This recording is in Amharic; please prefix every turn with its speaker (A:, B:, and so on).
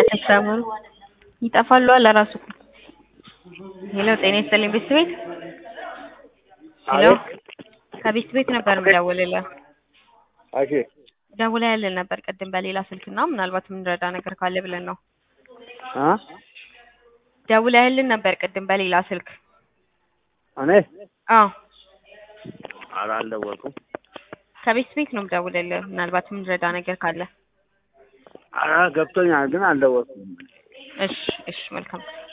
A: አይሰማም። ይጠፋሉ አለ ራሱ። ሄሎ ጤና ይስጥልኝ ቤት ቤት ሄሎ ከቤት ቤት ነበር የምደውልልህ።
B: እሺ
A: ደውለህልን ነበር ቅድም በሌላ ስልክና ምናልባት የምንረዳ ነገር ካለ ብለን ነው።
B: እ
A: ደውለህልን ነበር ቅድም በሌላ ስልክ።
B: እኔ
A: አዎ
B: ኧረ አልደወልኩም።
A: ከቤት ቤት ነው የምደውልልህ ምናልባት የምንረዳ ነገር ካለ።
B: ኧረ ገብቶኛል ግን አልደወልኩም።
A: እሺ እሺ መልካም